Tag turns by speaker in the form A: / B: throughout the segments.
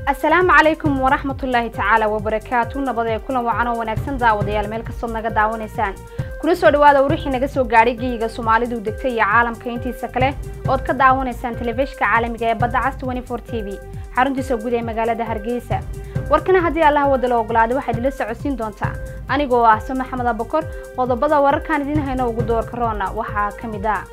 A: asalaamu calaykum waraxmatullaahi tacaala wabarakaatu nabad ee kulan wacan oo wanaagsan daawadayaal meel kastood naga daawanaysaan kuna soo dhawaada wixii naga soo gaadhay geyiga soomaalidu degtay iyo caalamka intiisa kale ood ka daawanaysaan telefishinka caalamiga ee badda cas t v xaruntiisa guud ee magaalada hargeysa warkana haddii allaha wada la ogolaaday waxaad ila socodsiin doontaa anigoo ah se maxamed abakor qodobada wararkaan idiin hayno ugu doorka roona waxaa ka mid a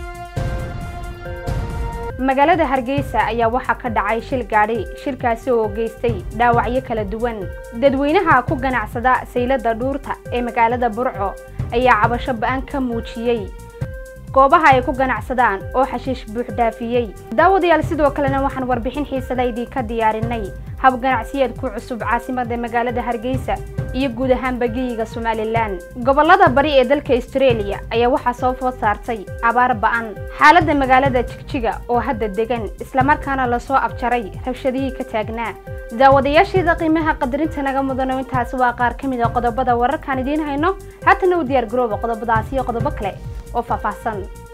A: magaalada hargeysa ayaa waxaa ka dhacay shil gaadhi shilkaasi oo geystay dhaawacyo kala duwan dadweynaha ku ganacsada saylada dhuurta ee magaalada burco ayaa cabasho ba-an ka muujiyey goobaha ay ku ganacsadaan oo xashiish buuxdhaafiyey daawadayaal sidoo kalena waxaan warbixin xiisada idinka diyaarinay hab ganacsiyeed ku cusub caasimada magaalada hargeysa iyo guud ahaanba geyiga somalilan gobolada bari ee dalka australia ayaa waxaa soo food saartay abaar ba-an xaalada magaalada jigjiga oo hadda degan islamarkaana lasoo abjaray rabshadihii ka taagnaa daawadayaasheeda qiimaha qadarinta naga mudano intaasi waa qaar ka mid a qodobada wararkaan idiin hayno haatana u diyaar garooba qodobadaasi iyo qodobo kale oo faahfaahsan